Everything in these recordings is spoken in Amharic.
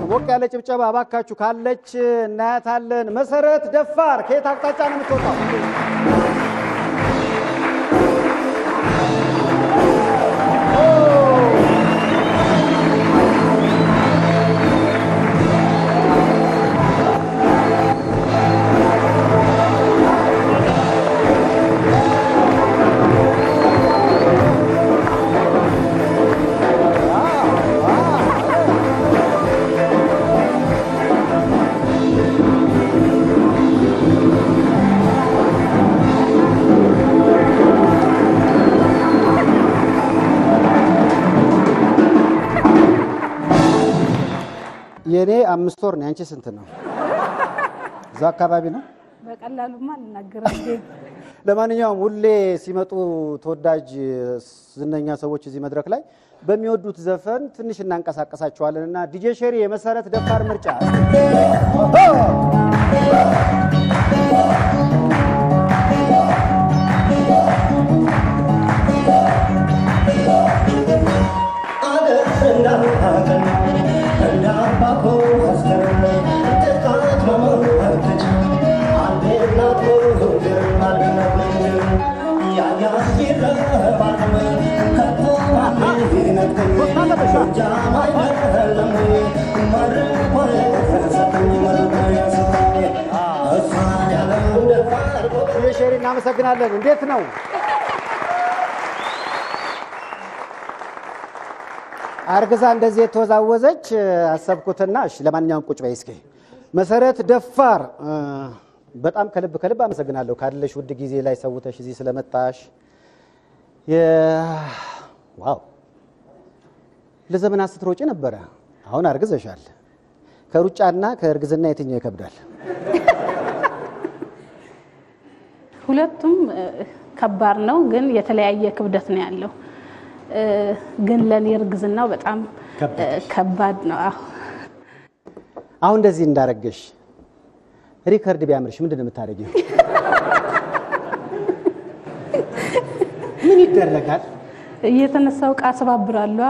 ሞቅ ያለ ጭብጨባ እባካችሁ ካለች እናያታለን። መሰረት ደፋር ከየት አቅጣጫ ነው የምትወጣው? የእኔ አምስት ወር ነው። ያንቺ ስንት ነው? እዛ አካባቢ ነው። በቀላሉማ አልናገርም። ለማንኛውም ሁሌ ሲመጡ ተወዳጅ ዝነኛ ሰዎች እዚህ መድረክ ላይ በሚወዱት ዘፈን ትንሽ እናንቀሳቀሳቸዋለን እና ዲጄ ሼሪ የመሰረት ደፋር ምርጫ ዲጄ ሼሪ እናመሰግናለን። እንዴት ነው? አርግዛ እንደዚህ የተወዛወዘች አሰብኩትና፣ እሺ ለማንኛውም ቁጭ በይ እስኪ። መሰረት ደፋር በጣም ከልብ ከልብ አመሰግናለሁ ካለሽ ውድ ጊዜ ላይ ሰውተሽ እዚህ ስለመጣሽ። ዋው ለዘመናት ስትሮጪ ነበረ፣ አሁን አርግዘሻል። ከሩጫና ከእርግዝና የትኛው ይከብዳል? ሁለቱም ከባድ ነው፣ ግን የተለያየ ክብደት ነው ያለው። ግን ለኔ እርግዝናው በጣም ከባድ ነው። አዎ አሁን እንደዚህ እንዳረገሽ ሪከርድ ቢያምርሽ ምንድን ነው የምታደርጊው? ምን ይደረጋል? እየተነሳው ዕቃ አሰባብራለሁ።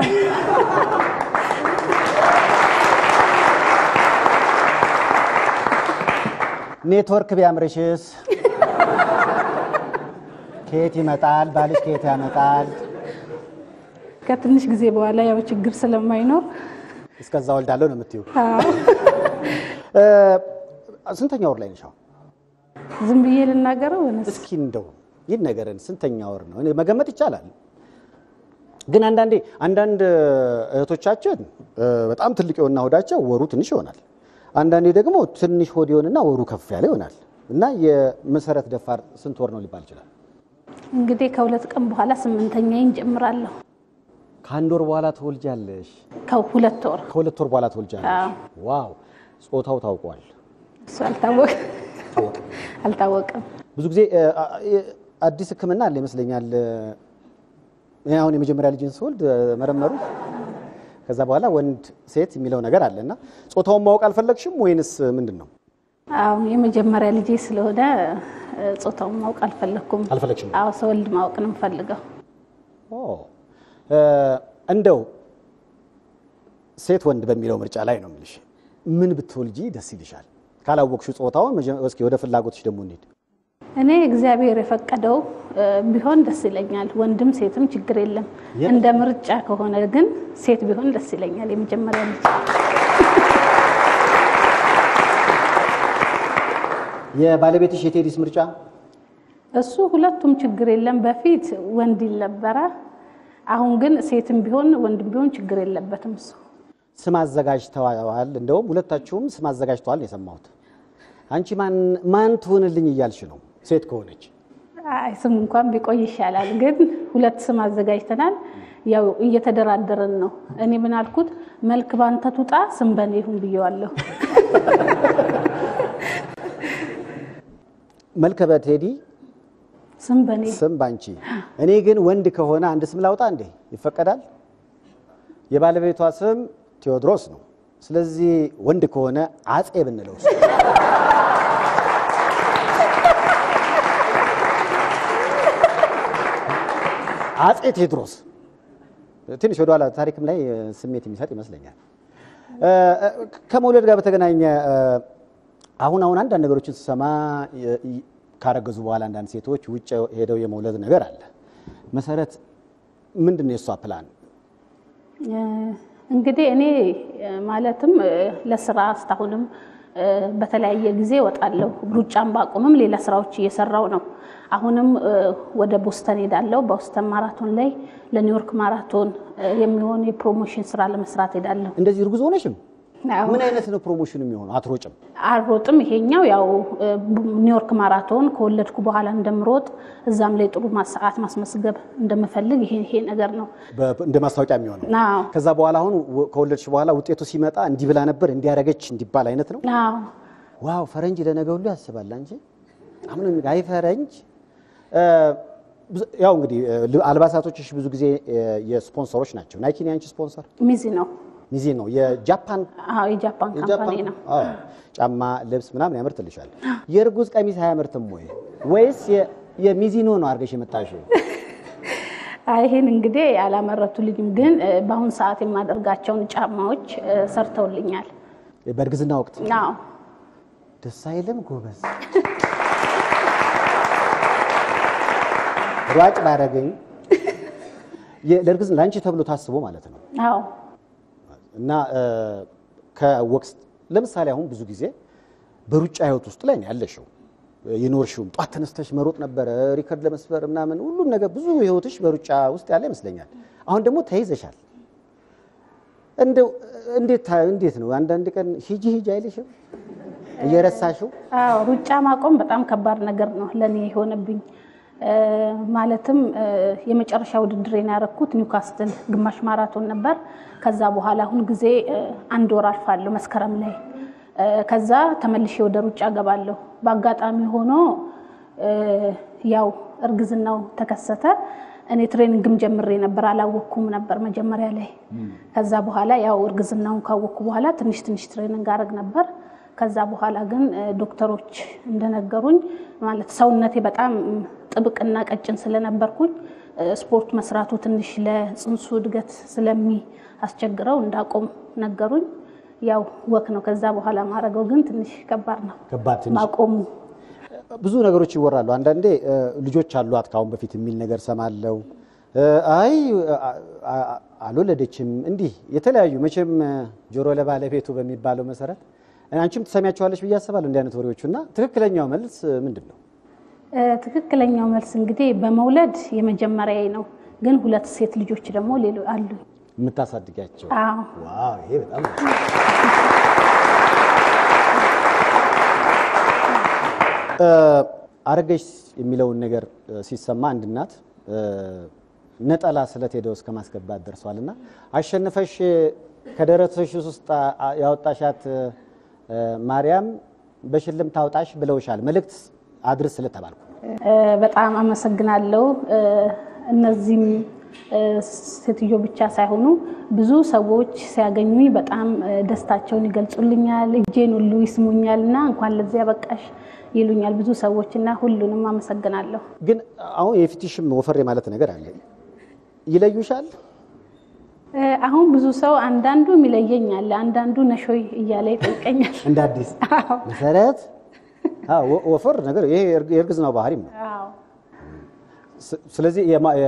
ኔትወርክ ቢያምርሽስ? ከየት ይመጣል? ባልሽ ከየት ያመጣል? ከትንሽ ጊዜ በኋላ ያው ችግር ስለማይኖር እስከዛ ወልዳለሁ ነው የምትይው? አዎ ስንተኛ ወር ላይ ነሽ አሁን? ዝም ብዬ ልናገረው ወይንስ እስኪ እንደው ይህን ነገርን ስንተኛ ወር ነው እኔ መገመት ይቻላል። ግን አንዳንዴ አንዳንድ እህቶቻችን በጣም ትልቅ የሆና ሆዳቸው ወሩ ትንሽ ይሆናል። አንዳንዴ ደግሞ ትንሽ ሆድ ይሆንና ወሩ ከፍ ያለ ይሆናል። እና የመሰረት ደፋር ስንት ወር ነው ሊባል ይችላል? እንግዲህ ከሁለት ቀን በኋላ ስምንተኛዬን ጀምራለሁ። ከአንድ ወር በኋላ ትወልጃለሽ። ከሁለት ወር ከሁለት ወር በኋላ ትወልጃለሽ። አዎ። ዋው! ጾታው ታውቋል? እሱ አልታወቅም አልታወቅም። ብዙ ጊዜ አዲስ ሕክምና አለ ይመስለኛል። እኔ አሁን የመጀመሪያ ልጅን ስወልድ መረመሩ። ከዛ በኋላ ወንድ ሴት የሚለው ነገር አለ እና ጾታውን ማወቅ አልፈለግሽም ወይንስ ምንድን ነው? አዎ የመጀመሪያ ልጄ ስለሆነ ጾታውን ማወቅ አልፈለግኩም። አልፈለግሽም? አዎ ሰወልድ ማወቅ ነው የምፈልገው። ኦ እንደው ሴት ወንድ በሚለው ምርጫ ላይ ነው የምልሽ። ምን ብትወልጂ ደስ ይልሻል? ካላወቅሽው ጾታውን መጀ- እስኪ ወደ ፍላጎትሽ ደግሞ እንሂድ። እኔ እግዚአብሔር የፈቀደው ቢሆን ደስ ይለኛል። ወንድም ሴትም ችግር የለም። የም- እንደ ምርጫ ከሆነ ግን ሴት ቢሆን ደስ ይለኛል። የመጀመሪያ ልጅ የባለቤትሽ የቴዲስ ምርጫ እሱ ሁለቱም ችግር የለም። በፊት ወንድ ይል ነበረ። አሁን ግን ሴትም ቢሆን ወንድም ቢሆን ችግር የለበትም እሱ ስም አዘጋጅተዋል። እንደውም ሁለታችሁም ስም አዘጋጅተዋል ነው የሰማሁት። አንቺ ማን ማን ትሆንልኝ እያልሽ ነው? ሴት ከሆነች አይ ስም እንኳን ቢቆይ ይሻላል። ግን ሁለት ስም አዘጋጅተናል። ያው እየተደራደርን ነው። እኔ ምን አልኩት፣ መልክ ባንተ ትውጣ ስም በኔ ይሁን ብየዋለሁ። መልከ በቴዲ ስም በኔ ስም ባንቺ። እኔ ግን ወንድ ከሆነ አንድ ስም ላውጣ እንዴ? ይፈቀዳል? የባለቤቷ ስም ቴዎድሮስ ነው። ስለዚህ ወንድ ከሆነ አጼ ብንለው አጼ ቴዎድሮስ ትንሽ ወደኋላ ታሪክም ላይ ስሜት የሚሰጥ ይመስለኛል። ከመውለድ ጋር በተገናኘ አሁን አሁን አንዳንድ ነገሮችን ስሰማ ካረገዙ በኋላ አንዳንድ ሴቶች ውጭ ሄደው የመውለድ ነገር አለ። መሰረት ምንድን ነው የእሷ ፕላን? እንግዲህ እኔ ማለትም ለስራ እስካሁንም በተለያየ ጊዜ እወጣለሁ። ሩጫን ባቆምም ሌላ ስራዎች እየሰራው ነው። አሁንም ወደ ቦስተን ሄዳለሁ። በቦስተን ማራቶን ላይ ለኒውዮርክ ማራቶን የሚሆን የፕሮሞሽን ስራ ለመስራት ሄዳለሁ። እንደዚህ እርጉዝ ሆነሽም ምን አይነት ነው ፕሮሞሽን የሚሆነው? አትሮጭም? አልሮጥም። ይሄኛው ያው ኒውዮርክ ማራቶን ከወለድኩ በኋላ እንደምሮጥ እዛም ላይ ጥሩ ሰዓት ማስመስገብ እንደምፈልግ ይሄ ይሄ ነገር ነው እንደ ማስታወቂያ የሚሆነው። አዎ ከዛ በኋላ አሁን ከወለድሽ በኋላ ውጤቱ ሲመጣ እንዲህ ብላ ነበር እንዲያረገች እንዲባል አይነት ነው። አዎ ዋው ፈረንጅ ለነገ ሁሉ ያስባል እንጂ አሁን አይ ፈረንጅ ያው እንግዲህ አልባሳቶችሽ ብዙ ጊዜ የስፖንሰሮች ናቸው። ናይኪ ነው ያንቺ ስፖንሰር? ሚዚ ነው። ሚዜ ነው የጃፓን አዎ የጃፓን ካምፓኒ ነው። አዎ ጫማ፣ ልብስ ምናምን ያመርትልሻል። የእርጉዝ ቀሚስ አያመርትም ወይ ወይስ የሚዚኖ ነው አድርገሽ የመጣሽው? ይሄን እንግዲህ ያላመረቱልኝም፣ ግን በአሁን ሰዓት የማደርጋቸውን ጫማዎች ሰርተውልኛል። በእርግዝና ወቅት አዎ ደስ አይልም? ጎበዝ ሯጭ ባረገኝ ለእርግዝና ለአንቺ ተብሎ ታስቦ ማለት ነው። አዎ እና ከወቅት ለምሳሌ አሁን ብዙ ጊዜ በሩጫ ህይወት ውስጥ ላይ ነው ያለሽው የኖርሽውም ጧት ተነስተሽ መሮጥ ነበረ፣ ሪከርድ ለመስበር ምናምን ሁሉም ነገር ብዙ ህይወትሽ በሩጫ ውስጥ ያለ ይመስለኛል። አሁን ደግሞ ተይዘሻል። እንደው እንዴት እንዴት ነው አንዳንድ ቀን ሂጂ ሂጂ አይልሽም እየረሳሽው? አዎ ሩጫ ማቆም በጣም ከባድ ነገር ነው ለእኔ የሆነብኝ። ማለትም የመጨረሻ ውድድሬን ያደረኩት ኒውካስትል ግማሽ ማራቶን ነበር። ከዛ በኋላ አሁን ጊዜ አንድ ወር አልፋለሁ መስከረም ላይ። ከዛ ተመልሼ ወደ ሩጫ ገባለሁ። በአጋጣሚ ሆኖ ያው እርግዝናው ተከሰተ። እኔ ትሬኒንግም ጀምሬ ነበር፣ አላወቅኩም ነበር መጀመሪያ ላይ። ከዛ በኋላ ያው እርግዝናውን ካወቅኩ በኋላ ትንሽ ትንሽ ትሬኒንግ አደረግ ነበር። ከዛ በኋላ ግን ዶክተሮች እንደነገሩኝ ማለት ሰውነቴ በጣም ጥብቅና ቀጭን ስለነበርኩኝ ስፖርት መስራቱ ትንሽ ለጽንሱ እድገት ስለሚያስቸግረው እንዳቆም ነገሩኝ። ያው ወክ ነው ከዛ በኋላ ማድረገው ግን ትንሽ ከባድ ነው ከባድ ትንሽ ማቆሙ። ብዙ ነገሮች ይወራሉ። አንዳንዴ ልጆች አሏት ካሁን በፊት የሚል ነገር ሰማለው። አይ አልወለደችም፣ እንዲህ የተለያዩ መቼም ጆሮ ለባለቤቱ በሚባለው መሰረት አንቺም ትሰሚያቸዋለች ብዬ አስባለሁ እንዲህ አይነት ወሬዎቹ እና ትክክለኛው መልስ ምንድን ነው? ትክክለኛው መልስ እንግዲህ በመውለድ የመጀመሪያ ነው፣ ግን ሁለት ሴት ልጆች ደግሞ ሌሎ አሉ የምታሳድጊያቸው። አዎ ዋው ይሄ በጣም አረገሽ የሚለውን ነገር ሲሰማ አንድ እናት ነጠላ ስለት ሄደው እስከ ማስገባት ደርሷል። እና አሸንፈሽ ከደረትሽ ውስጥ ያወጣሻት ማርያም በሽልም ታውጣሽ ብለውሻል። መልእክት አድርስ ስለተባልኩ በጣም አመሰግናለሁ። እነዚህም ሴትዮ ብቻ ሳይሆኑ ብዙ ሰዎች ሲያገኙኝ በጣም ደስታቸውን ይገልጹልኛል። እጄን ሁሉ ይስሙኛል እና እንኳን ለዚያ በቃሽ ይሉኛል ብዙ ሰዎች እና ሁሉንም አመሰግናለሁ። ግን አሁን የፊትሽም ወፈሬ ማለት ነገር አለ። ይለዩሻል? አሁን ብዙ ሰው አንዳንዱ የሚለየኝ አለ፣ አንዳንዱ ነሾይ እያለ ይጠይቀኛል። እንደ አዲስ መሰረት ወፈር ነገር ይሄ የእርግዝናው ባህሪም ነው። አዎ ስለዚህ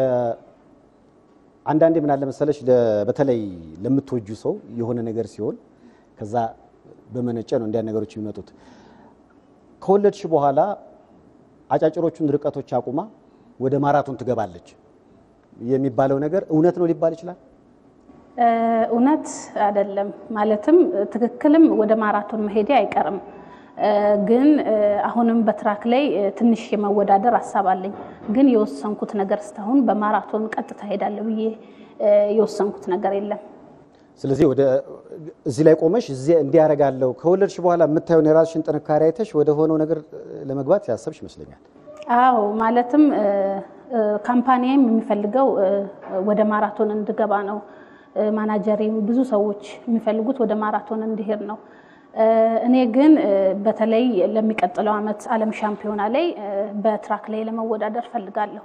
አንዳንዴ ምን አለ መሰለሽ በተለይ ለምትወጁ ሰው የሆነ ነገር ሲሆን ከዛ በመነጨ ነው እንዲያ ነገሮች የሚመጡት። ከወለድሽ በኋላ አጫጭሮቹን ርቀቶች አቁማ ወደ ማራቶን ትገባለች የሚባለው ነገር እውነት ነው ሊባል ይችላል? እውነት አይደለም። ማለትም ትክክልም ወደ ማራቶን መሄዴ አይቀርም። ግን አሁንም በትራክ ላይ ትንሽ የመወዳደር ሀሳብ አለኝ። ግን የወሰንኩት ነገር እስካሁን በማራቶን ቀጥታ ሄዳለሁ ብዬ የወሰንኩት ነገር የለም። ስለዚህ ወደ እዚህ ላይ ቆመሽ እዚህ እንዲያረጋለሁ ከወለድሽ በኋላ የምታየውን የራስሽን ጥንካሬ አይተሽ ወደ ሆነው ነገር ለመግባት ያሰብሽ ይመስለኛል። አዎ ማለትም ካምፓኒም የሚፈልገው ወደ ማራቶን እንድገባ ነው። ማናጀሬም ብዙ ሰዎች የሚፈልጉት ወደ ማራቶን እንዲሄድ ነው። እኔ ግን በተለይ ለሚቀጥለው ዓመት ዓለም ሻምፒዮና ላይ በትራክ ላይ ለመወዳደር ፈልጋለሁ።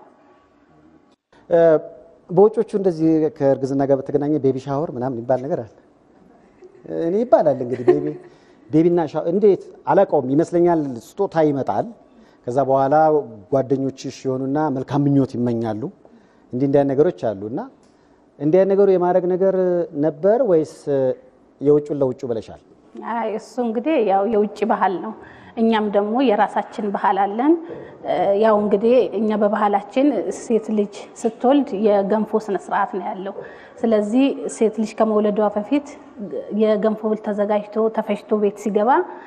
በውጮቹ እንደዚህ ከእርግዝና ጋር በተገናኘ ቤቢ ሻወር ምናምን የሚባል ነገር አለ። እኔ ይባላል እንግዲህ ቤቢ ቤቢና ሻ እንዴት አላውቀውም ይመስለኛል። ስጦታ ይመጣል። ከዛ በኋላ ጓደኞችሽ የሆኑና መልካም ምኞት ይመኛሉ። እንዲህ እንዲያ ነገሮች አሉ እና እንዲያ ነገሩ የማድረግ ነገር ነበር ወይስ የውጩን ለውጩ ብለሻል? አይ እሱ እንግዲህ ያው የውጭ ባህል ነው። እኛም ደግሞ የራሳችን ባህል አለን። ያው እንግዲህ እኛ በባህላችን ሴት ልጅ ስትወልድ የገንፎ ስነ ስርዓት ነው ያለው። ስለዚህ ሴት ልጅ ከመውለዷ በፊት የገንፎ ብል ተዘጋጅቶ ተፈጭቶ ቤት ሲገባ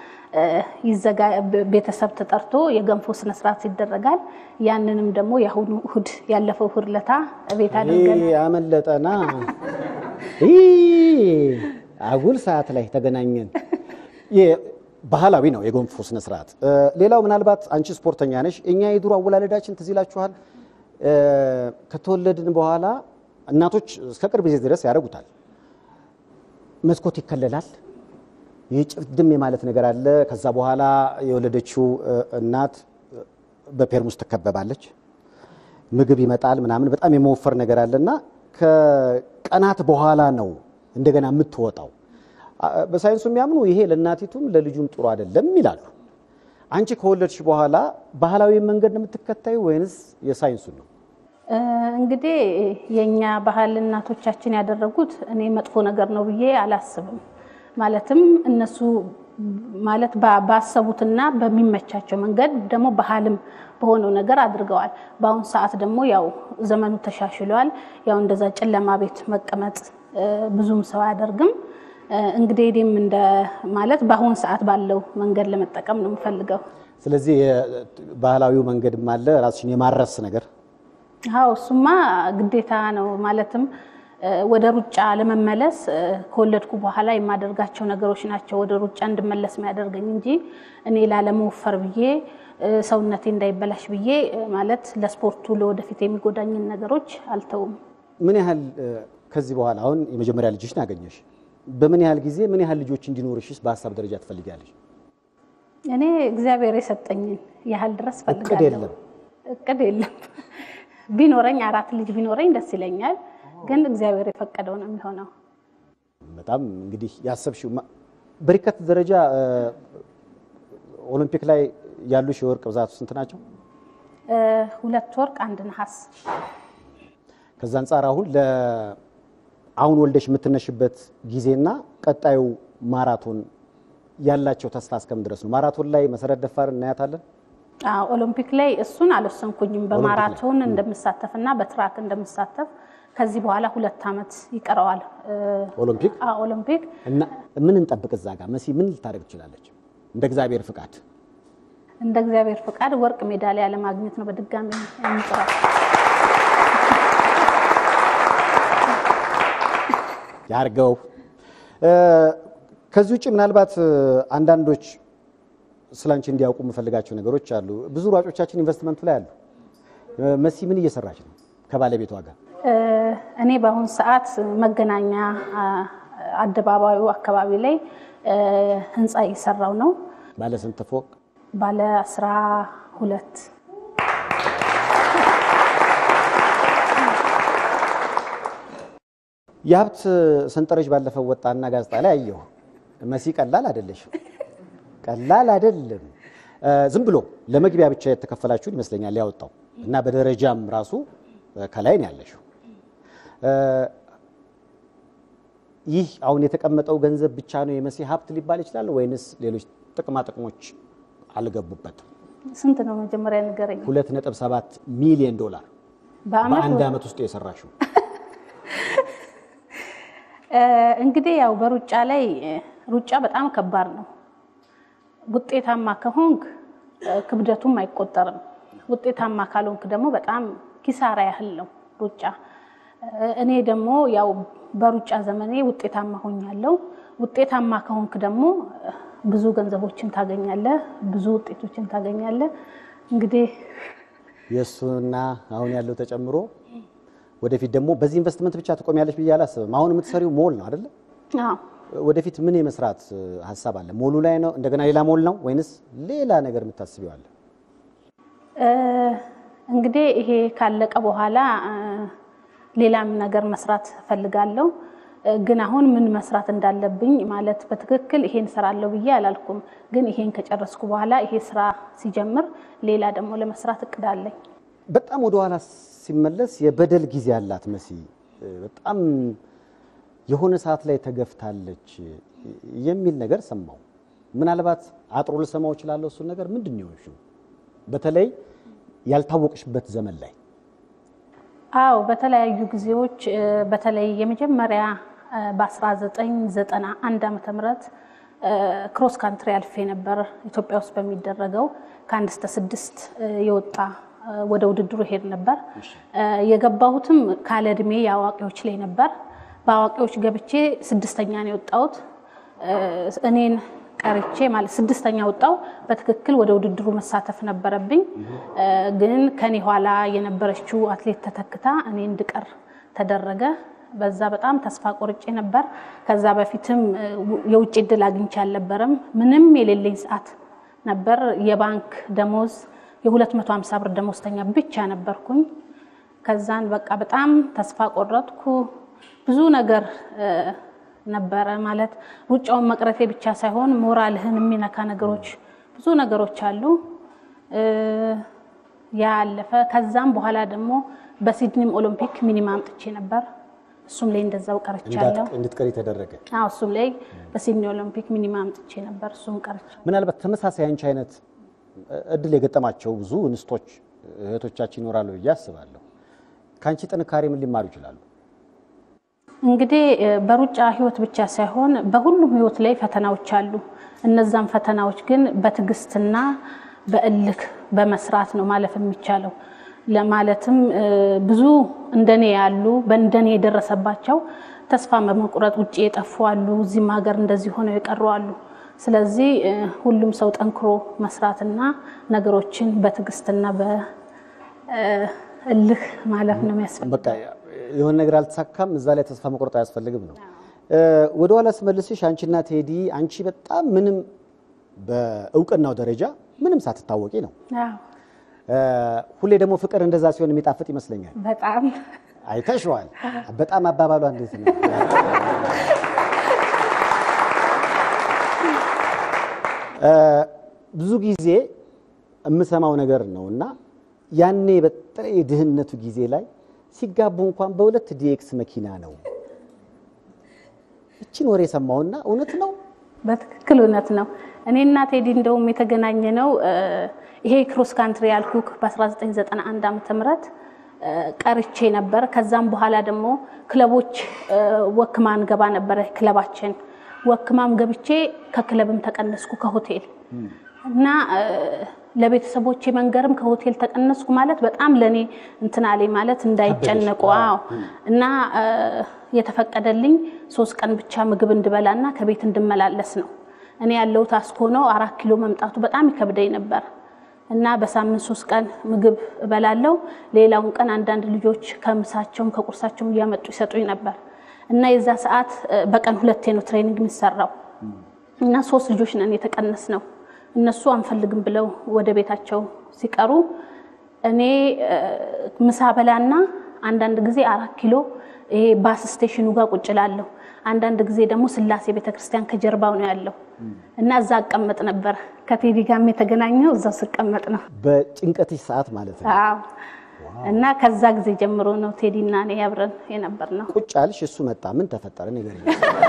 ቤተሰብ ተጠርቶ የገንፎ ስነ ስርዓት ይደረጋል። ያንንም ደግሞ የአሁኑ እሑድ ያለፈው እሑድ ለታ ቤት አድርገን ይህ አመለጠና ይህ አጉል ሰዓት ላይ ተገናኘን። ባህላዊ ነው የገንፎ ስነ ስርዓት። ሌላው ምናልባት አንቺ ስፖርተኛ ነሽ። እኛ የድሮ አወላለዳችን ትዝ ይላችኋል። ከተወለድን በኋላ እናቶች እስከ ቅርብ ጊዜ ድረስ ያደርጉታል። መስኮት ይከለላል። ይህ ጭፍድም የማለት ነገር አለ። ከዛ በኋላ የወለደችው እናት በፔርሙስ ትከበባለች። ምግብ ይመጣል ምናምን በጣም የመወፈር ነገር አለና ከቀናት በኋላ ነው እንደገና የምትወጣው። በሳይንሱ የሚያምኑ ይሄ ለእናቲቱም ለልጁም ጥሩ አይደለም ይላሉ። አንቺ ከወለድሽ በኋላ ባህላዊ መንገድ ነው የምትከታዩ ወይንስ የሳይንሱን ነው? እንግዲህ የእኛ ባህል እናቶቻችን ያደረጉት እኔ መጥፎ ነገር ነው ብዬ አላስብም። ማለትም እነሱ ማለት ባሰቡትና በሚመቻቸው መንገድ ደግሞ ባህልም በሆነው ነገር አድርገዋል። በአሁኑ ሰዓት ደግሞ ያው ዘመኑ ተሻሽሏል። ያው እንደዛ ጨለማ ቤት መቀመጥ ብዙም ሰው አያደርግም። እንግዲህ እኔም እንደ ማለት በአሁኑ ሰዓት ባለው መንገድ ለመጠቀም ነው የምፈልገው። ስለዚህ ባህላዊው መንገድም አለ ራስሽን የማረስ ነገር አዎ እሱማ ግዴታ ነው። ማለትም ወደ ሩጫ ለመመለስ ከወለድኩ በኋላ የማደርጋቸው ነገሮች ናቸው ወደ ሩጫ እንድመለስ የሚያደርገኝ እንጂ እኔ ላለመወፈር ብዬ ሰውነቴ እንዳይበላሽ ብዬ ማለት ለስፖርቱ ለወደፊት የሚጎዳኝን ነገሮች አልተውም። ምን ያህል ከዚህ በኋላ አሁን የመጀመሪያ ልጅሽን አገኘሽ፣ በምን ያህል ጊዜ ምን ያህል ልጆች እንዲኖርሽስ በሀሳብ ደረጃ ትፈልጊያለሽ? እኔ እግዚአብሔር የሰጠኝን ያህል ድረስ እቅድ ፈልጋለሁ። የለም? እቅድ የለም። ቢኖረኝ አራት ልጅ ቢኖረኝ ደስ ይለኛል። ግን እግዚአብሔር የፈቀደው ነው የሚሆነው። በጣም እንግዲህ ያሰብሽው ማ- በሪከት ደረጃ ኦሎምፒክ ላይ ያሉሽ የወርቅ ብዛቱ ስንት ናቸው? ሁለት ወርቅ አንድ ነሐስ። ከዛ አንጻር አሁን ለ አሁን ወልደሽ የምትነሽበት ጊዜና ቀጣዩ ማራቶን ያላቸው ተስፋ እስከምን ድረስ ነው? ማራቶን ላይ መሰረት ደፋር እናያታለን። አዎ፣ ኦሎምፒክ ላይ እሱን አልወሰንኩኝም። በማራቶን እንደምሳተፍና በትራክ እንደምሳተፍ ከዚህ በኋላ ሁለት ዓመት ይቀረዋል ኦሎምፒክ አዎ፣ ኦሎምፒክ እና ምን እንጠብቅ? እዛ ጋር መሲ ምን ልታደርግ ትችላለች? እንደ እግዚአብሔር ፍቃድ እንደ እግዚአብሔር ፈቃድ ወርቅ ሜዳሊያ ለማግኘት ነው በድጋሚ የምጥረው። ያርገው። ከዚህ ውጭ ምናልባት አንዳንዶች ስላንቺ እንዲያውቁ የምፈልጋቸው ነገሮች አሉ። ብዙ ሯጮቻችን ኢንቨስትመንቱ ላይ አሉ። መሲ ምን እየሰራች ነው ከባለቤቷ ጋር? እኔ በአሁኑ ሰዓት መገናኛ አደባባዩ አካባቢ ላይ ህንፃ እየሰራው ነው። ባለ ስንት ፎቅ? ባለ አስራ ሁለት የሀብት ሰንጠረዥ ባለፈው ወጣና ጋዜጣ ላይ አየሁ። መሲ ቀላል አይደለሽም፣ ቀላል አይደለም። ዝም ብሎ ለመግቢያ ብቻ የተከፈላችሁን ይመስለኛል ያወጣው እና በደረጃም ራሱ ከላይ ነው ያለሽው። ይህ አሁን የተቀመጠው ገንዘብ ብቻ ነው የመሲ ሀብት ሊባል ይችላል ወይንስ ሌሎች ጥቅማ ጥቅሞች አልገቡበትም? ስንት ነው መጀመሪያ ንገረኝ። 2.7 ሚሊዮን ዶላር በአመት በአንድ ዓመት ውስጥ የሰራሽው እንግዲህ ያው በሩጫ ላይ ሩጫ በጣም ከባድ ነው። ውጤታማ ከሆንክ ክብደቱም አይቆጠርም። ውጤታማ ካልሆንክ ደግሞ በጣም ኪሳራ ያህል ነው ሩጫ። እኔ ደግሞ ያው በሩጫ ዘመኔ ውጤታማ ሆኛለሁ። ውጤታማ ከሆንክ ደግሞ ብዙ ገንዘቦችን ታገኛለህ፣ ብዙ ውጤቶችን ታገኛለህ። እንግዲህ የእሱና አሁን ያለው ተጨምሮ ወደፊት ደግሞ በዚህ ኢንቨስትመንት ብቻ ትቆሚያለሽ ብዬ አላስብም። አሁን የምትሰሪው ሞል ነው አይደለ? አዎ ወደፊት ምን የመስራት ሀሳብ አለ? ሞሉ ላይ ነው እንደገና ሌላ ሞል ነው ወይንስ ሌላ ነገር የምታስቢው አለ? እንግዲህ ይሄ ካለቀ በኋላ ሌላም ነገር መስራት እፈልጋለሁ። ግን አሁን ምን መስራት እንዳለብኝ ማለት በትክክል ይሄን እሰራለሁ ብዬ አላልኩም። ግን ይሄን ከጨረስኩ በኋላ ይሄ ስራ ሲጀምር ሌላ ደግሞ ለመስራት እቅድ አለኝ። በጣም ወደኋላ ሲመለስ የበደል ጊዜ አላት መሲ። በጣም የሆነ ሰዓት ላይ ተገፍታለች የሚል ነገር ሰማው። ምናልባት አጥሮ ልሰማው እችላለሁ። እሱን ነገር ምንድን ነው የሆንሽው? በተለይ ያልታወቅሽበት ዘመን ላይ አዎ በተለያዩ ጊዜዎች በተለይ የመጀመሪያ በ1991 ዓመተ ምህረት ክሮስ ካንትሪ አልፌ ነበር። ኢትዮጵያ ውስጥ በሚደረገው ከአንድ እስከ ስድስት የወጣ ወደ ውድድሩ ሄድ ነበር። የገባሁትም ካለ እድሜ የአዋቂዎች ላይ ነበር። በአዋቂዎች ገብቼ ስድስተኛ ነው የወጣሁት። እኔን ቀርቼ ማለት ስድስተኛ ወጣው። በትክክል ወደ ውድድሩ መሳተፍ ነበረብኝ። ግን ከኔ ኋላ የነበረችው አትሌት ተተክታ እኔ እንድቀር ተደረገ። በዛ በጣም ተስፋ ቆርጬ ነበር። ከዛ በፊትም የውጭ እድል አግኝቼ አልነበረም። ምንም የሌለኝ ሰዓት ነበር። የባንክ ደሞዝ የ250 ብር ደሞዝተኛ ብቻ ነበርኩኝ። ከዛን በቃ በጣም ተስፋ ቆረጥኩ። ብዙ ነገር ነበረ ማለት ሩጫውን መቅረቴ ብቻ ሳይሆን ሞራልህን የሚነካ ነገሮች ብዙ ነገሮች አሉ። ያ አለፈ። ከዛም በኋላ ደግሞ በሲድኒም ኦሎምፒክ ሚኒማ አምጥቼ ነበር። እሱም ላይ እንደዛው ቀርቻለሁ። እንድትቀሪ ተደረገ። አዎ እሱም ላይ በሲድኒ ኦሎምፒክ ሚኒማ አምጥቼ ነበር። እሱም ቀርቻለሁ። ምናልባት ተመሳሳይ አንቺ አይነት እድል የገጠማቸው ብዙ እንስቶች እህቶቻችን ይኖራሉ ብዬ አስባለሁ። ከአንቺ ጥንካሬ ምን ሊማሩ ይችላሉ? እንግዲህ በሩጫ ህይወት ብቻ ሳይሆን በሁሉም ህይወት ላይ ፈተናዎች አሉ። እነዛም ፈተናዎች ግን በትዕግስትና በእልክ በመስራት ነው ማለፍ የሚቻለው። ለማለትም ብዙ እንደኔ ያሉ በእንደኔ የደረሰባቸው ተስፋ በመቁረጥ ውጭ የጠፉ አሉ። እዚህም ሀገር እንደዚህ ሆነው የቀሩ አሉ። ስለዚህ ሁሉም ሰው ጠንክሮ መስራትና ነገሮችን በትዕግስትና በእልህ ማለፍ ነው የሚያስፈልገው። በቃ የሆነ ነገር አልተሳካም፣ እዛ ላይ ተስፋ መቁረጥ አያስፈልግም ነው። ወደኋላ ስመልስሽ አንቺና ቴዲ አንቺ በጣም ምንም በእውቅናው ደረጃ ምንም ሳትታወቂ ነው። ሁሌ ደግሞ ፍቅር እንደዛ ሲሆን የሚጣፍጥ ይመስለኛል። በጣም አይተሽዋል። በጣም አባባሏ እንዴት ነው? ብዙ ጊዜ የምሰማው ነገር ነው እና ያኔ በተለይ የድህነቱ ጊዜ ላይ ሲጋቡ እንኳን በሁለት ዲኤክስ መኪና ነው። እችን ወሬ ሰማውና እውነት ነው? በትክክል እውነት ነው። እኔና ቴዲ እንደውም የተገናኘ ነው ይሄ ክሮስ ካንትሪ ያልኩክ በ1991 ዓመተ ምህረት ቀርቼ ነበር። ከዛም በኋላ ደግሞ ክለቦች ወክማን ገባ ነበረ ክለባችን ወክማም ገብቼ ከክለብም ተቀነስኩ ከሆቴል እና ለቤተሰቦቼ መንገርም ከሆቴል ተቀነስኩ ማለት በጣም ለኔ እንትን አለኝ ማለት እንዳይጨነቁ። አዎ እና የተፈቀደልኝ ሶስት ቀን ብቻ ምግብ እንድበላና ከቤት እንድመላለስ ነው። እኔ ያለሁት አስኮ ነው። አራት ኪሎ መምጣቱ በጣም ይከብደኝ ነበር እና በሳምንት ሶስት ቀን ምግብ እበላለሁ። ሌላውን ቀን አንዳንድ ልጆች ከምሳቸውም ከቁርሳቸውም እያመጡ ይሰጡኝ ነበር እና የዛ ሰዓት በቀን ሁለቴ ነው ትሬኒንግ የሚሰራው እና ሶስት ልጆች ነን የተቀነስ ነው። እነሱ አንፈልግም ብለው ወደ ቤታቸው ሲቀሩ እኔ ምሳ በላና አንዳንድ ጊዜ አራት ኪሎ ይሄ ባስ ስቴሽኑ ጋር ቁጭ እላለሁ። አንዳንድ ጊዜ ደግሞ ስላሴ ቤተክርስቲያን ከጀርባው ነው ያለው እና እዛ አቀመጥ ነበር። ከቴዲ ጋርም የተገናኘው እዛው ስቀመጥ ነው። በጭንቀትሽ ሰዓት ማለት ነው። አዎ እና ከዛ ጊዜ ጀምሮ ነው ቴዲ እና እኔ አብረን የነበር ነው። ቁጭ አልሽ፣ እሱ መጣ። ምን ተፈጠረ ንገሪኝ።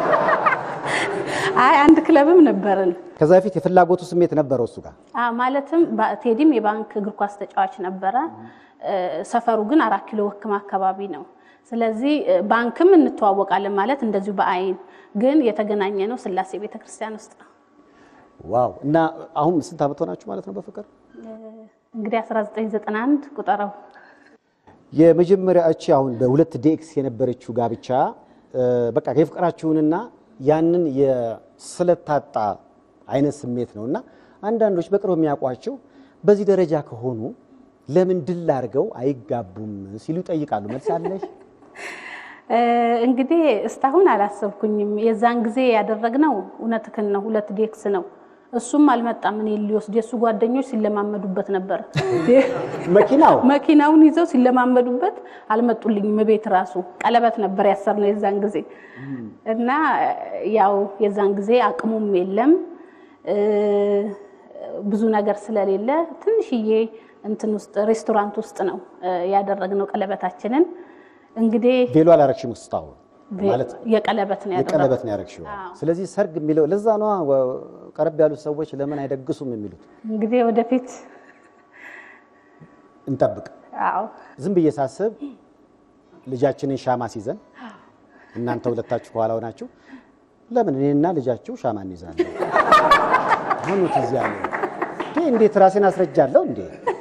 አይ አንድ ክለብም ነበርን። ከዛ በፊት የፍላጎቱ ስሜት ነበረው እሱ ጋር አዎ ማለትም ቴዲም የባንክ እግር ኳስ ተጫዋች ነበረ። ሰፈሩ ግን አራት ኪሎ ወክማ አካባቢ ነው። ስለዚህ ባንክም እንተዋወቃለን ማለት እንደዚሁ በአይን ግን የተገናኘ ነው ስላሴ ቤተክርስቲያን ውስጥ ነው። ዋው! እና አሁን ስንት ዓመት ሆናችሁ ማለት ነው በፍቅር? እንግዲህ 1991 ቁጠረው። የመጀመሪያ እቺ አሁን በሁለት ዴክስ የነበረችው ጋብቻ በቃ የፍቅራችሁንና ያንን የስለታጣ አይነት ስሜት ነው እና አንዳንዶች በቅርብ የሚያውቋቸው በዚህ ደረጃ ከሆኑ ለምን ድል አድርገው አይጋቡም ሲሉ ይጠይቃሉ። መልስ አለሽ? እንግዲህ እስካሁን አላሰብኩኝም። የዛን ጊዜ ያደረግነው እውነትህን ነው፣ ሁለት ዴክስ ነው። እሱም አልመጣም። እኔ ሊወስድ የእሱ ጓደኞች ሲለማመዱበት ነበር። መኪናው መኪናውን ይዘው ሲለማመዱበት አልመጡልኝም። ቤት ራሱ ቀለበት ነበር ያሰርነው የዛን ጊዜ እና ያው የዛን ጊዜ አቅሙም የለም ብዙ ነገር ስለሌለ ትንሽዬ እንትን ውስጥ ሬስቶራንት ውስጥ ነው ያደረግነው ቀለበታችንን። እንግዲህ ቬሎ አላረግሽም ውስጥ አሁን ማለት የቀለበት ነው ያደረግነው። የቀለበት ነው ያደረግሽው። ስለዚህ ሰርግ የሚለው ለዛ ነዋ ቀረብ ያሉት ሰዎች ለምን አይደግሱም የሚሉት። እንግዲህ ወደፊት እንጠብቅ። አዎ ዝም ብዬ ሳስብ ልጃችንን ሻማ ሲዘን እናንተ ሁለታችሁ ከኋላ ሆናችሁ ለምን እኔና ልጃችሁ ሻማ እንይዛለን? አሁን ትዝ ያለኝ እንዴ እንዴት ራሴን አስረጃለሁ እንዴ?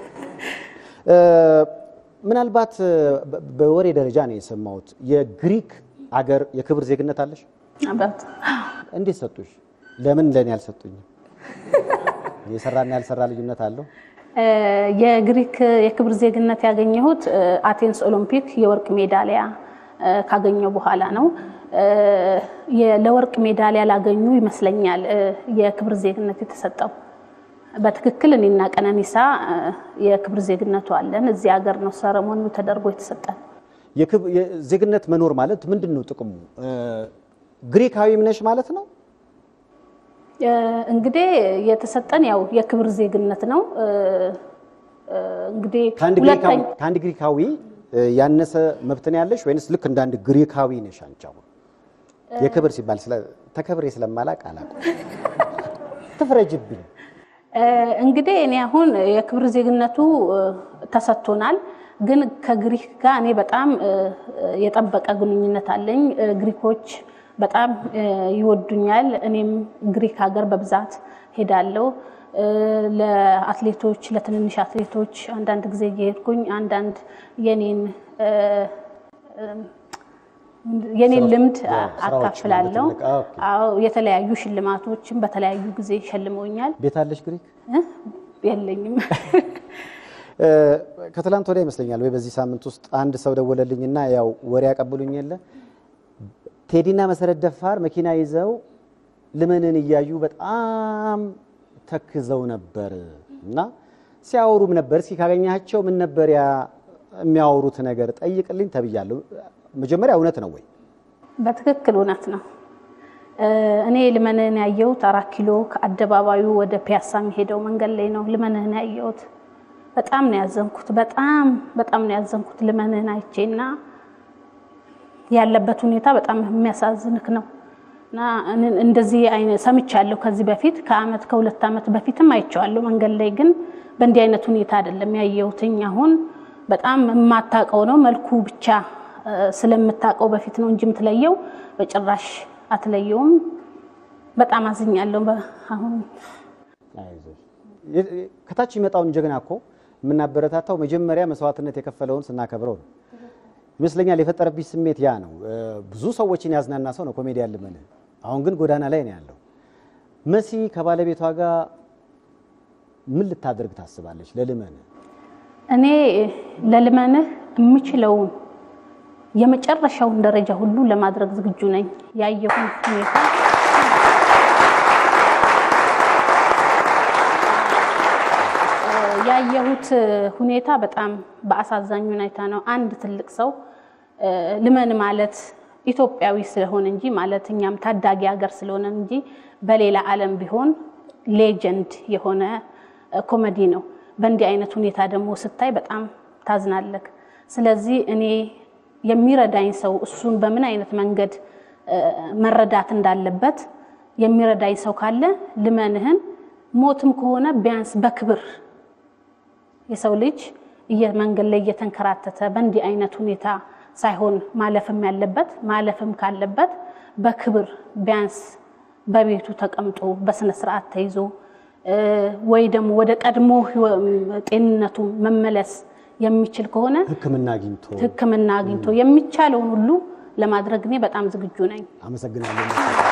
ምናልባት በወሬ ደረጃ ነው የሰማሁት የግሪክ አገር የክብር ዜግነት አለሽ? አባት እንዴት ሰጡሽ? ለምን ለእኔ አልሰጡኝም? የሰራና ያልሰራ ልዩነት አለው? የግሪክ የክብር ዜግነት ያገኘሁት አቴንስ ኦሎምፒክ የወርቅ ሜዳሊያ ካገኘው በኋላ ነው። ለወርቅ ሜዳሊያ ላገኙ ይመስለኛል የክብር ዜግነት የተሰጠው። በትክክል እኔና ቀነኒሳ የክብር ዜግነቱ አለን። እዚህ ሀገር ነው ሰረሞኒው ተደርጎ የተሰጠን። ዜግነት መኖር ማለት ምንድን ነው ጥቅሙ? ግሪካዊም ነሽ ማለት ነው? እንግዲህ የተሰጠን ያው የክብር ዜግነት ነው። እንግዲህ ከአንድ ግሪካዊ ያነሰ መብት ነው ያለሽ ወይንስ ልክ እንደ አንድ ግሪካዊ ነሽ አንቺ? አሁን የክብር ሲባል ተከብሬ ስለማላቅ አላውቅም። ትፍረጅብኝ። እንግዲህ እኔ አሁን የክብር ዜግነቱ ተሰጥቶናል። ግን ከግሪክ ጋር እኔ በጣም የጠበቀ ግንኙነት አለኝ። ግሪኮች በጣም ይወዱኛል። እኔም ግሪክ ሀገር በብዛት ሄዳለሁ። ለአትሌቶች ለትንንሽ አትሌቶች አንዳንድ ጊዜ እየሄድኩኝ አንዳንድ የኔን የኔን ልምድ አካፍላለሁ። አዎ የተለያዩ ሽልማቶችን በተለያዩ ጊዜ ሸልመውኛል። ቤት አለሽ ግሪክ? የለኝም። ከትላንት ወዲያ ይመስለኛል ወይ በዚህ ሳምንት ውስጥ አንድ ሰው ደወለልኝና ያው ወሬ ያቀብሉኝ የለ ቴዲና መሰረት ደፋር መኪና ይዘው ልመንን እያዩ በጣም ተክዘው ነበር እና ሲያወሩም ነበር። እስኪ ካገኛቸው ምን ነበር ያ የሚያወሩት ነገር ጠይቅልኝ ተብያለሁ። መጀመሪያ እውነት ነው ወይ? በትክክል እውነት ነው። እኔ ልመንህን ያየሁት አራት ኪሎ ከአደባባዩ ወደ ፒያሳ የሚሄደው መንገድ ላይ ነው ልመንህን ያየሁት። በጣም ነው ያዘንኩት። በጣም በጣም ነው ያዘንኩት ልመንህን አይቼና ያለበት ሁኔታ በጣም የሚያሳዝንክ ነው እና እንደዚህ አይነት ሰምቻለሁ ከዚህ በፊት ከአመት ከሁለት ዓመት በፊትም አይቼዋለሁ መንገድ ላይ ግን በእንዲህ አይነት ሁኔታ አይደለም ያየሁትኝ። አሁን በጣም የማታውቀው ነው መልኩ ብቻ ስለምታውቀው በፊት ነው እንጂ የምትለየው በጭራሽ አትለየውም። በጣም አዝኛለሁ። አሁን ከታች የሚመጣውን ጀግና እኮ የምናበረታታው መጀመሪያ መስዋዕትነት የከፈለውን ስናከብረው ነው ይመስለኛል። የፈጠረብኝ ስሜት ያ ነው። ብዙ ሰዎችን ያዝናና ሰው ነው ኮሜዲያን ልመንህ። አሁን ግን ጎዳና ላይ ነው ያለው። መሲ ከባለቤቷ ጋር ምን ልታደርግ ታስባለች? ለልመንህ እኔ ለልመንህ የምችለውን የመጨረሻውን ደረጃ ሁሉ ለማድረግ ዝግጁ ነኝ። ያየሁን ሁኔታ ያየሁት ሁኔታ በጣም በአሳዛኝ ሁኔታ ነው። አንድ ትልቅ ሰው ልመን ማለት ኢትዮጵያዊ ስለሆነ እንጂ ማለት እኛም ታዳጊ ሀገር ስለሆነ እንጂ በሌላ ዓለም ቢሆን ሌጀንድ የሆነ ኮሜዲ ነው። በእንዲህ አይነት ሁኔታ ደግሞ ስታይ በጣም ታዝናለክ። ስለዚህ እኔ የሚረዳኝ ሰው እሱን በምን አይነት መንገድ መረዳት እንዳለበት የሚረዳኝ ሰው ካለ ልመንህን ሞትም ከሆነ ቢያንስ በክብር የሰው ልጅ መንገድ ላይ እየተንከራተተ በእንዲህ አይነት ሁኔታ ሳይሆን ማለፍም ያለበት ማለፍም ካለበት በክብር ቢያንስ በቤቱ ተቀምጦ በስነ ስርዓት ተይዞ ወይ ደግሞ ወደ ቀድሞ ጤንነቱ መመለስ የሚችል ከሆነ ሕክምና አግኝቶ ሕክምና አግኝቶ የሚቻለውን ሁሉ ለማድረግ እኔ በጣም ዝግጁ ነኝ። አመሰግናለሁ።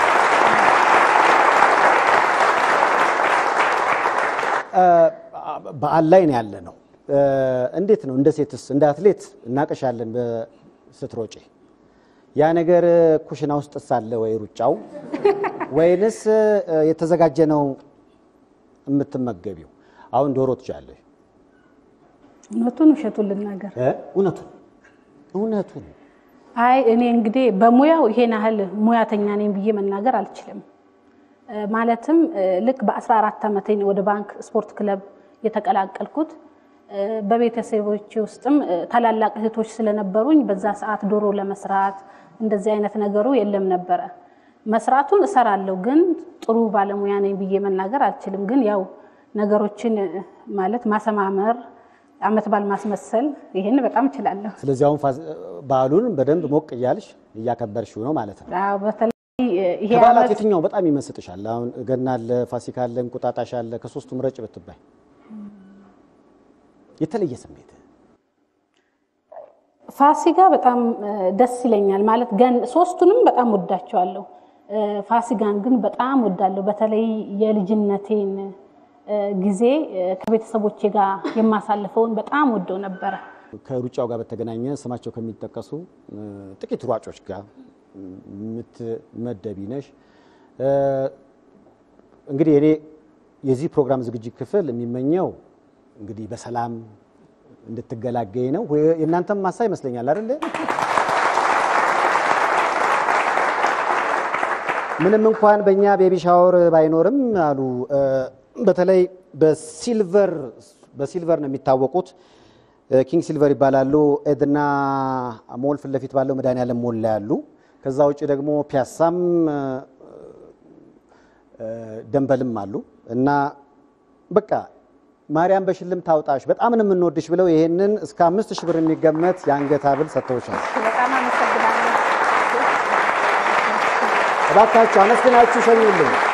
በዓል ላይ ነው ያለ ነው። እንዴት ነው እንደ ሴትስ እንደ አትሌት እናቀሻለን ስትሮጪ ያ ነገር ኩሽና ውስጥ ሳለ ወይ ሩጫው ወይንስ የተዘጋጀ ነው የምትመገቢው። አሁን ዶሮ ትችላለሽ። እውነቱን ውሸቱን ልናገር እ? እውነቱን እውነቱን አይ እኔ እንግዲህ በሙያው ይሄን ያህል ሙያተኛ ነኝ ብዬ መናገር አልችልም። እ፣ ማለትም እ፣ ልክ በ14 ዓመቴ ነው ወደ ባንክ ስፖርት ክለብ የተቀላቀልኩት። እ፣ በቤተሰቦቼ ውስጥም እ፣ ታላላቅ እህቶች ስለነበሩኝ በዛ ሰዓት ዶሮ ለመስራት እንደዚህ አይነት ነገሩ የለም ነበረ። መስራቱን እሰራለሁ፣ ግን ጥሩ ባለሙያ ነኝ ብዬ መናገር አልችልም። ግን ያው ነገሮችን እ፣ ማለት ማሰማመር፣ አመት ባል ማስመሰል ይሄን በጣም እችላለሁ። ስለዚህ አሁን ፋስ- በዓሉን በደንብ ሞቅ እያልሽ እያከበርሽው ነው ማለት ነው። አዎ፣ በተለይ እ፣ ይሄ ከበዓላት ዓመት የትኛው በጣም ይመስጥሻል? አሁን ገና አለ፣ ፋሲካ አለ፣ እንቁጣጣሽ አለ። ከሶስቱም ረጭ ብትባይ የተለየ ስሜት ፋሲካ በጣም እ፣ ደስ ይለኛል። ማለት ገን ሶስቱንም በጣም ወዳቸዋለሁ። እ፣ ፋሲካን ግን በጣም ወዳለሁ። በተለይ የልጅነቴን እ፣ ጊዜ እ፣ ከቤተሰቦቼ ጋር የማሳልፈውን በጣም ወደው ነበረ። ከሩጫው ጋር በተገናኘ ስማቸው ከሚጠቀሱ እ፣ ጥቂት ሯጮች ጋር የምትመደቢ ነሽ። እ፣ እንግዲህ እኔ የዚህ ፕሮግራም ዝግጅት ክፍል የሚመኘው እንግዲህ በሰላም እንድትገላገይ ነው። ወይ- የእናንተም ማሳ ይመስለኛል አይደለ? ምንም እንኳን በእኛ ቤቢ ሻወር ባይኖርም አሉ እ፣ በተለይ በሲልቨር በሲልቨር ነው የሚታወቁት። እ፣ ኪንግ ሲልቨር ይባላሉ። ኤድና ሞል ፊት ለፊት ባለው መድኃኒዓለም ሞል ላይ ያሉ። ከዛ ውጭ ደግሞ ፒያሳም እ፣ እ፣ ደንበልም አሉ እና በቃ ማርያም በሽልም ታውጣሽ በጣም ነው የምንወድሽ ብለው ይሄንን እስከ አምስት ሺህ ብር የሚገመት የአንገት ሐብል ሰጥተውሻል። በጣም አመሰግናለሁ። እባካችሁ አመስግናችሁ ሸኙልኝ።